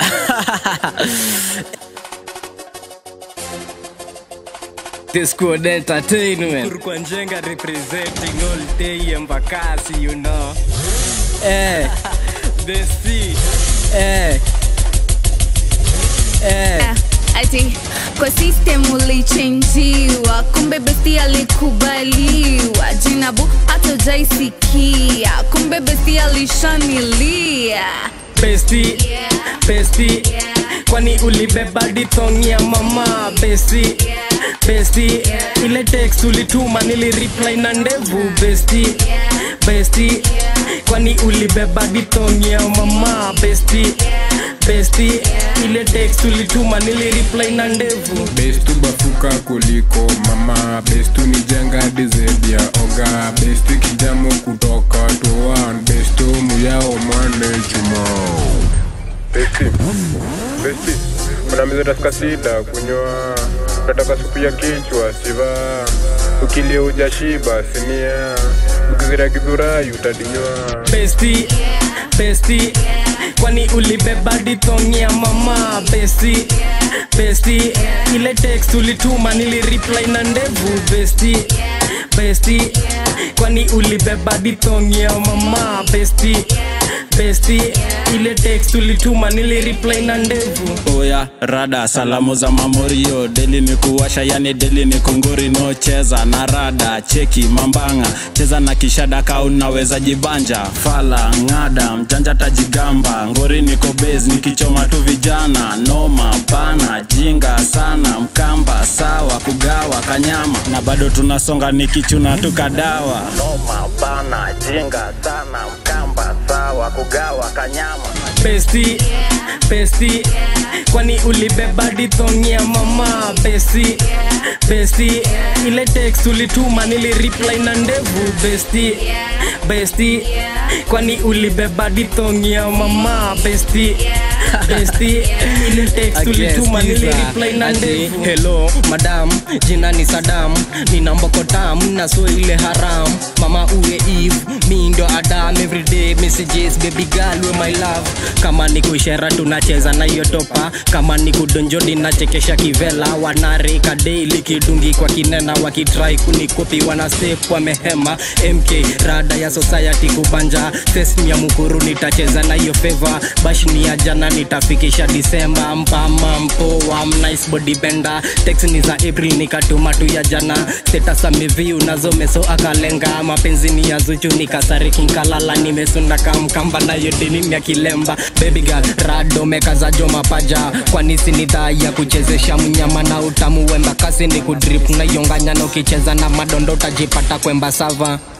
This squad entertainment. Kurkwa Njenga representing all day Embakasi, you know. Eh, The sea. eh. Eh. ati kwa system ulichenjiwa kumbe besti alikubaliwa jinabu hatojaisikia kumbe besti alishanilia Besti, besti. Kwani ulibeba ditong ya mama besti besti ile text ulituma nilireply na ndevu besti besti kwani ulibeba ditong ya mama besti besti ile text ulituma nilireply na ndevu bestu bafuka kuliko mama bestu ni jenga dizedi ya oga bestu kijamo kutoka toan bestu muyao mwane chuma besti besti unamiza tafika sida kunywa nataka supu ya kichwa siva ukilia ujashiba sinia ukizira kidhurai utadinywa besti besti kwani ulibeba ditong ya mama besti besti ile text ulituma nilireply na ndevu besti besti kwani ulibeba ditong ya mama besti besti ile text ulituma nilireply na ndevu oya rada salamu za mamorio deli ni kuwasha yani deli ni kunguri no cheza na rada cheki mambanga cheza na kishada ka unaweza jibanja fala ng'ada mjanja tajigamba ngori niko base nikichoma tu vijana noma bana jinga sana mkamba sawa kugawa kanyama na bado tunasonga nikichuna tu kadawa noma bana jinga sana mkamba sawa kugawa kanyama besti besti kwani ulibeba ditong ya mama besti besti ile text ulituma nilireply na ndevu besti besti kwani ulibeba ditong ya mama besti besti ile text ulituma nilireply na ndevu hello madam jina ni sadam nina mbokotam na so ile haram mama uwe eve mi ndo adam everyday messages baby girl we my love kama ni kuishera tunacheza na hiyo topa kama ni kudonjodi nachekesha kivela wanarika daily kidungi kwa kinena wakitrai kunikopi wana step wamehema mk rada ya society kubanja sesmi ya mukuru nitacheza na hiyo feva bashni ya jana nitafikisha disemba mpama mpoa mnice body bender text ni za april nikatuma tu ya jana status ameviu nazo meso akalenga mapenzi ni ya zuchu nikasariki nkalala nimesunda kamkamba nayo dini ya kilemba baby girl rado mekaza jo mapaja kwani si ni dhaa ya kuchezesha mnyama na utamu wemba kasi ni kudrip na yonganya na ukicheza na madondo utajipata kwemba sava